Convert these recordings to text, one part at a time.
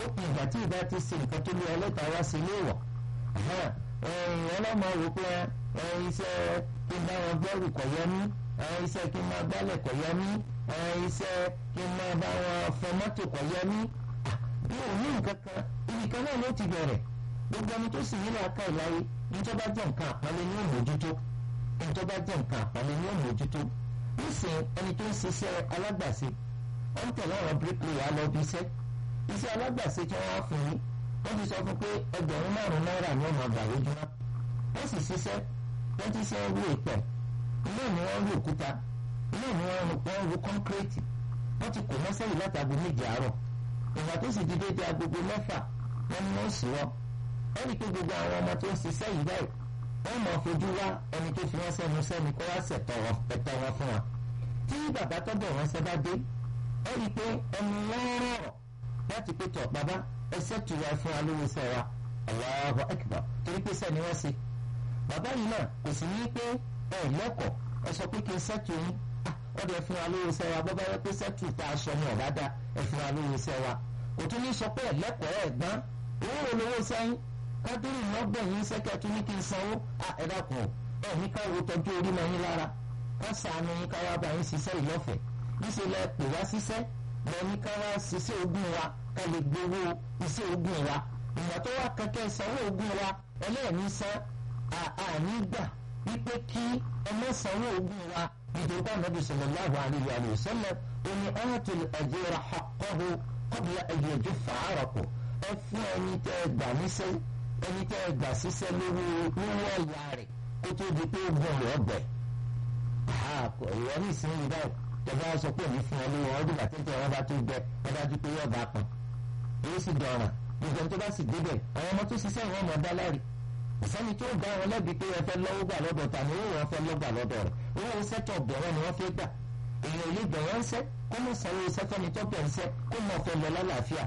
lópin ìgbà tí ìbá ti ṣe nǹkan tó lé ọlọ́ta wá sí ilé ìwọ̀ ọlọ́mọ rò pé iṣẹ́ kí n bá wọn gbẹ́rù kọ̀ yẹ mí iṣẹ́ kí n máa gbálẹ̀ kọ̀ yẹ mí iṣẹ́ kí n máa bá wọn fọ mọ́tò kọ̀ yẹ mí bí òun ní nǹkan kan ibi kan náà ló ti bẹ̀rẹ̀ gbogbo ẹni tó sì nílò aka ìláyé níjọ́ bá jẹ́ nǹkan àpọ́nlé ní òmójútó níjọ́ bá jẹ́ nǹkan àpọ́nlé ní òmójútó nísìnyí ẹni tó ń ṣiṣẹ́ alágbàṣe wọ́n ń tẹ̀lé àwọn bíríkìlì lọ bí iṣẹ́ iṣẹ́ alágbàṣe tí wọ́n á fún yín wọ́n ti sọ fún pé ẹgbẹ̀rún márùn-ún náírà ni wọ́n máa gbà lójúmọ́ wọ́n sì ṣiṣẹ́ wọ́n ti ṣe rú ìpẹ́ ilé ni wọ́n rú òkúta ilé ni wọ́n rú kọ́ńkírẹ́tì wọ́n ti kò mọ́sẹ́ yìí látàgbé méje àárọ̀ ìgbà tó sì di déédéé agogo mẹ́fà wọ́n ní wọ́n sì wọ́n wọ́n rí i pé gbogbo àwọn ọmọ tó ń ṣiṣẹ́ yìí báyìí wọ́n mọ̀ fojú wá ẹni tó fi wọ́n sẹ́nu sẹ́ni kó wá ṣẹ̀tọ̀ wọn fún wọn tí bàbá tọ́bọ̀ wọn ṣẹ́ bá dé wọ́n rí i pé ẹnu wọn rọrọ̀ láti pé tọ̀ bàbá ẹsẹ̀ tù wá fún alówó iṣẹ́ wa Allahu Akbar torí pé sẹ́ni wọ́n ṣe bàbá yìí náà kò sì ní pé ẹ lẹ́kọ̀ọ́ ẹ sọ pé kí n sẹ́tù yín wọ́n dẹ̀ fún alówó iṣẹ́ wa bọ́ bá yẹ pé sẹ́tù tá a sọ ní ọ̀bá dá ẹ fún alówó iṣẹ́ wa kò tún ní sọ pé ẹ lẹ́kọ̀ọ́ ẹ gbọ́n owó olówó sẹ́yìn kádùrì lọ́gbẹ̀yìn sẹ́kẹ̀ tún ní kí n sanwó ẹ dákun ẹ ní ká wo tọ́jú orí mọ́ yín lára ká sàánú yín ká wá bá yín ṣiṣẹ́ ìlọ́fẹ̀ẹ́ níṣẹ́ lẹ pè wá ṣiṣẹ́ lọ ní ká wá ṣiṣẹ́ ogún wa ká lè gbowó iṣẹ́ ogún wa ìgbà tó wá kẹ́kẹ́ sanwó ogún wa ẹlẹ́ẹ̀ní san àní gbà wípé kí ọmọ sanwó ogún wa nítorí bá nàbì sallallahu alayhi wa sallam oní atul ajira haqqahu qabla an yajuffa araqu ẹ fún ẹni tẹ́ ẹ gbà níṣẹ́ ẹni tẹ́ ẹ gbà síṣẹ́ lówó lówó ọ̀yà rẹ̀ kó tó di pé ogún rẹ̀ ọ̀gbẹ́ ìwọ ní ìsinyìí báyìí tẹ̀gbọ́n sọ pé òní fún ọ lówó ọdún bàtí tẹ̀ wọ́n bá tó gbẹ ẹ dájú pé yóò bá pọn èyí sì dọ̀ràn gbogbo tó bá sì débẹ̀ àwọn ọmọ tó ṣiṣẹ́ ìwọ̀n ọmọ dáláre ìsẹ́ni tó gbà wọn lẹ́bi pé ẹ fẹ́ lọ́wọ́ gbà lọ́dọ̀ ta ni owó wọn fẹ́ lọ́gbà lọ́dọ̀ rẹ̀ owó sẹ́tọ̀ bẹ̀rẹ̀ ni wọ́n fẹ́ gbà èèyàn ilé bẹ̀rẹ̀ ń sẹ́ kó mọ̀ sanwó sẹ́fẹ́ni tó bẹ̀ ń sẹ́ kó mọ̀ fẹ́ lọ lálàáfíà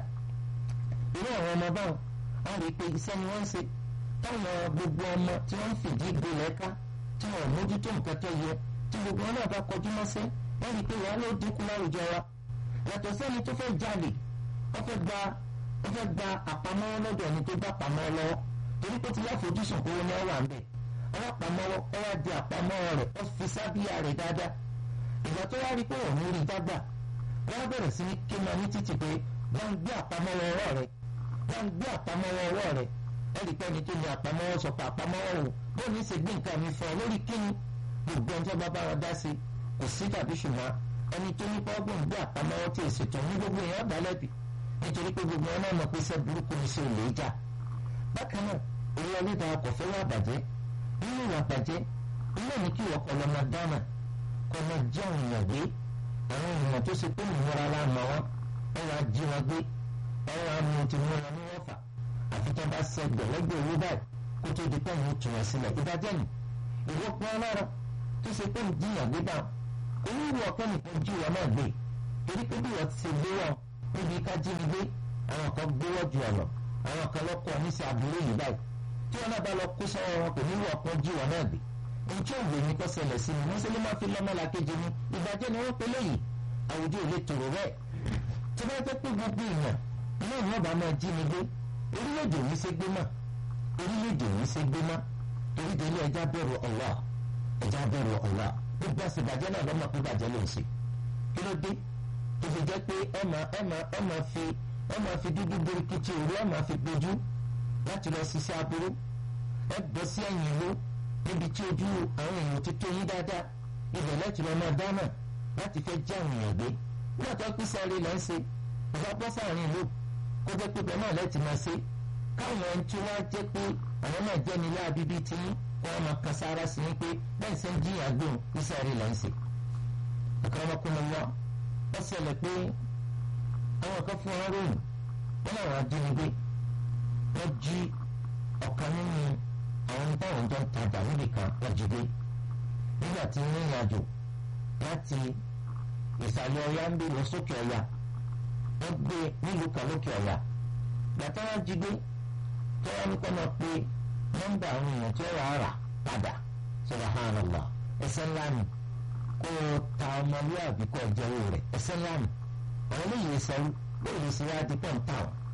irú àwọn ọmọ báwọn á rí i pé iṣẹ́ ni wọ́n ń ṣe táwọn gbogbo ọmọ tí wọ́n ń fìdí gbé lẹ́ka tí wọ́n mójútó nǹkan tó yẹ tí gbogbo wọn náà bá kọjú mọ́sẹ́ wọ́n rí i pé wàá ló dínkù láwùjọ wa yàtọ̀ sẹ́ni tó fẹ́ jalè wọ́n fẹ́ gba wọ́n fẹ́ gba àpamọ́wọ́ lọ́dọ̀ ẹni tó bá pamọ́ lọ́wọ́ torí pé ti láfojúsùn kó ní ọwà ń bẹ̀ alápamọ́wọ́ ọ wá di àpamọ́wọ́ rẹ̀ ó fi sábíyà rẹ̀ dáadáa ìgbà tó wá rí pé òun rí dágbà wọ́n á bẹ̀rẹ̀ sí ní ké máa ní títì pé wọ́n ń gbé àpamọ́wọ́ ọwọ́ rẹ̀ wọ́n ń gbé àpamọ́wọ́ ọwọ́ rẹ̀ ẹ̀rí pé ẹni tó ní àpamọ́wọ́ sọ pé àpamọ́wọ́ òun bó ní ṣe gbé nǹkan mi fún ọ lórí kíni gbogbo ẹjọ́ bá bá wọn dá sí kò sí tàbí ṣùgbọ́n ẹni tó ní pọ́ọ́gbọ̀n gbé àpamọ́wọ́ tí èsì tó ní gbogbo èèyàn dá lẹ́bi nítorí pé gbogbo wọn náà mọ̀ pé iṣẹ́ burúkú ni ṣe ò lè jà bákan náà orí ọlẹ́dàá ọkọ̀ fẹ́ wà bàjẹ́ nínú ìwà bàjẹ́ ilé ní kí ọkọ̀ lọ́mọ dáná kọ́ máa jẹ́ àwọn èèyàn gbé àwọn èèyàn tó ṣe pé ìmúra la mọ̀ wọn ẹ wàá jí wọn gbé ẹ wàá mú ti mú wọn ní wọ́n fà àfi tó bá ṣe gbẹ̀lẹ́gbẹ̀ owó báyìí kó tó di pẹ́ẹ́nù tù wọn sílẹ̀ ìdájẹ́ nì ìwọ pọ́n ọlọ́rọ̀ tó ṣe pé ìjìyàn gbé bá oníwù ọ̀pẹ́ nìkan jí wọn náà gbé torí pé bí wọ́n ti ṣe gbé wọn níbi ká jí ni gbé àwọn kan gbówó ju ọ̀nà àwọn kan lọ́kọ̀ níṣẹ́ àbúrò yìí báyìí tí wọn náà bá lọ kó sọ́wọ́ wọn kò ní wọ ọ̀pọ̀ jí wọn náà gbé ohun tí òwe ní kọ́ ṣẹlẹ̀ sí ni wọ́n ṣe ló máa fi lọ́mọ làkejì ni ìbàjẹ́ ni wọ́n pe léyìí àwùjọ ò lè tòrò bẹ́ẹ̀ tí wọ́n jẹ́ pé gbogbo èèyàn náà ni wọ́n bá máa jí ni gbé orílẹ̀-èdè yìí ṣe gbé mọ́ orílẹ̀-èdè yìí ṣe gbé mọ́ torí délé ẹja bẹ̀rù Allah ẹja bẹ̀rù Allah gbogbo àṣìbàjẹ́ náà lọ́mọ pé bàjẹ́ ló ń ṣe kí ló dé tó fi jẹ́ pé ẹ máa ẹ máa ẹ máa fi ẹ máa fi dúdú birikiti òru ẹ máa fi gbojú láti lọ ṣiṣẹ́ aburú ẹ bọ́ sí ẹ̀yìn ìlú níbi tí ojú àwọn èèyàn ti tó yín dáadáa ibẹ̀ láti lọ máa dáná láti fẹ́ jẹ́ àwọn èèyàn gbé nígbà tó pín sáré lẹ́ ń ṣe ìfọ́ bọ́ sáàrin ìlú kó jẹ́ pé bẹ́ẹ̀ náà lẹ́tì máa ṣe káwọn ẹni tí wọ́n jẹ́ pé àwọn náà jẹ́ nílé abíbí tí wọ́n máa kan sára sí ni pé bẹ́ẹ̀ ṣe ń jìyà gbóhùn pín sáré lẹ́ ń ṣe. àkàràmọ́kùnrin wọn wọ́n ṣẹlẹ̀ pé àwọn kan fún wọn ròyìn wọn làwọn ajínigbé wọ́n jí ọ̀kan nínú àwọn táwọn jọ ń tajà níbi kan wọ́n jí gbé nígbà tí ń rìnrìn àjò láti ìsàlẹ̀ ọ̀yá ń bí lọ sókè ọ̀yá wọ́n gbé nílùú kan lókè ọ̀yá gbàtà wọn jí gbé tó wọn ní kọ́ máa pe nọ́mbà àwọn èèyàn tí wọ́n wà á rà padà subhanallah ẹsẹ̀ ńlá ni kó o ta ọmọlúwàbí kọ́ ọjọ́ owó rẹ̀ ẹsẹ̀ ńlá ni àwọn eléyìí sẹ́rú bóyá lè ṣe wá di pọ́ǹtà wọn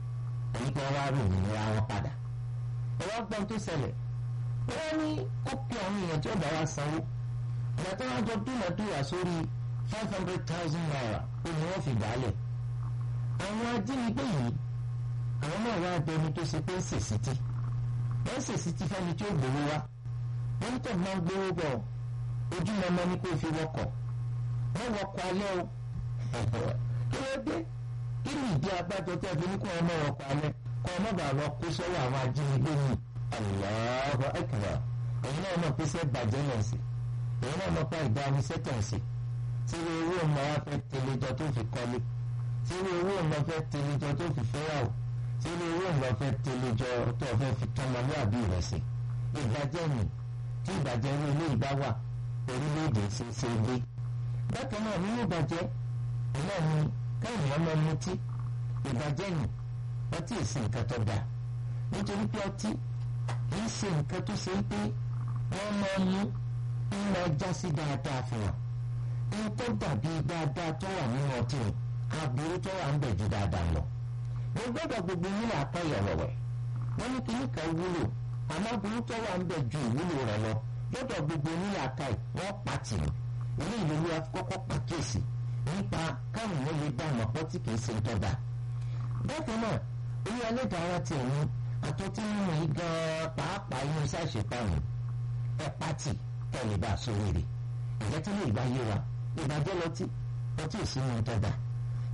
èyí kí wọ́n wá rò òmìnira wọn padà ẹ wá gbọ́n tó ṣẹlẹ̀ wọ́n ní ó pe àwọn èèyàn tí ó bá wa sanwó ìgbà tí wọ́n jọ dúnàdúrà sórí five hundred thousand naira ó ní wọ́n fi dálẹ̀ àwọn ajínigbé yìí àwọn náà wá dẹni tó ṣe pé ń ṣèṣì tí wọ́n ń ṣèṣì tí fẹ́ni tí ó gbowó wá wọ́n tẹ̀ máa ń gbowó bọ̀ ojúmọmọ ní kó fi wọkọ̀ wọ́n wọkọ̀ alẹ́ o kí ló dé kí ni ìdí abájọ tẹ́ fi ní kó ọmọ wọkọ̀ alẹ́ kó ọmọ bàá lọ kó sọ́wọ́ àwọn ajínigbé yìí Allahu akbar èyí náà mọ̀ pé sẹ́ bàjẹ́ náà sí èyí náà mọ̀ pé ìdáni sẹ́tàn sí tí owó ọmọ wa fẹ́ tẹlẹjọ tó fi kọ́lé tí owó ọmọ fẹ́ tẹlẹjọ tó fi fẹ́yàwó tí owó ọmọ fẹ́ tẹlẹjọ tó fẹ́ fi tọmọlúwàbí rẹ̀ sí ìbàjẹ́ ni tí ìbàjẹ́ ní ilé ìgbà wà orílẹ̀-èdè ṣe ṣe gbé. bákan náà nínú ìbàjẹ́ náà ni káyọ̀ ọmọ mutí ìbàjẹ́ ni ọtí èsì nǹkan tó dáa nítorí pé ọtí kìí ṣe nǹkan tó ṣe pé wọ́n máa mú ń máa já sí dáadáa fún wọn. ń tó dàbí dáadáa tó wà nínú ọtí o aburú tó wà ń bẹ̀ ju dáadáa lọ. mo gbọ́dọ̀ gbogbo nílò àpáyọ̀ wẹ̀wẹ̀ wọ́n ní kíní kan wúlò àmọ́ burú tó wà ń bẹ̀ ju ìwúlò rẹ̀ lọ lọ́dọ̀ gbogbo oníyàká ẹ̀ wọ́n pàtì ní ilé ìlú wa kọ́kọ́ pàkíyèsí nípa káwọn èèyàn lè dá àmọ́ pọ́ tí kìí ṣe tọ́da. bákan náà ilé ẹlẹ́dàá ti ẹ̀yìn àtọ́tí mímu yìí gan-an pàápàá inú iṣẹ́ àṣepánu ẹ pàtì kẹ́lẹ́ bá a sórí rẹ̀ ìjẹ́ tí lè gbá yé wa ìbàjẹ́ lọtí ọtí ìsinmi tọ́da